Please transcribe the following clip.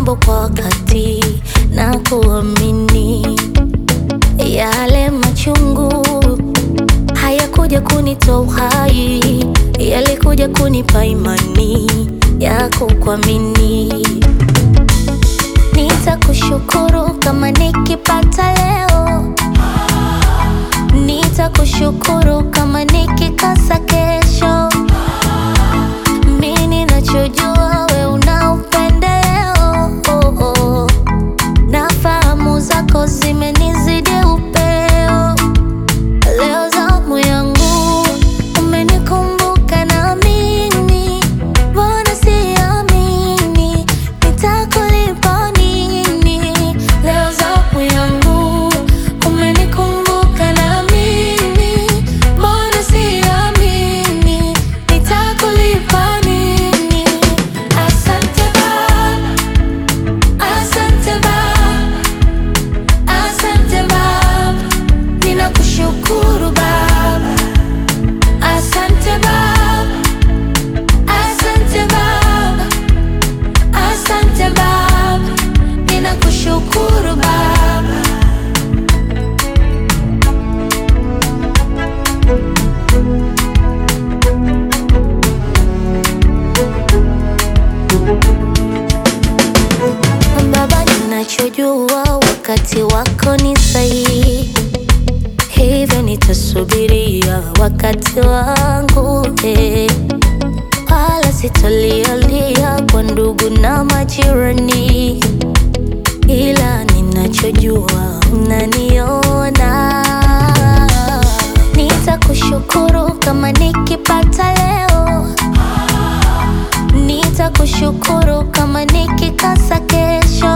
mambo kwa wakati na kuamini. Yale machungu hayakuja kunitoa uhai, yalikuja kunipa imani ya kukuamini. Nitakushukuru kama nikipata leo, nitakushukuru kama nikikosa kesho. Mimi ninachojua we una upendeleo, oh, oh. na fahamu zako zimenizidi upeo. Leo zamu yangu umenikumbuka na mimi, mbona siamini nitakulipa nini? Leo zamu yangu umenikumbuka na mimi, mbona siamini nitakulipa nini? Asante Baba, asante Baba, asante Baba, ninakushukuru Baba. Asante Baba, asante Baba, asante Baba, ninakushukuru Baba. Baba, ninachojua wakati wako ni sahihi, hivyo nitasubiria wakati wangu eh. Wala sitalialia kwa ndugu na majirani, ila ninachojua unaniona. Nitakushukuru kama nikipata leo, nitakushukuru kama nikikosa kesho.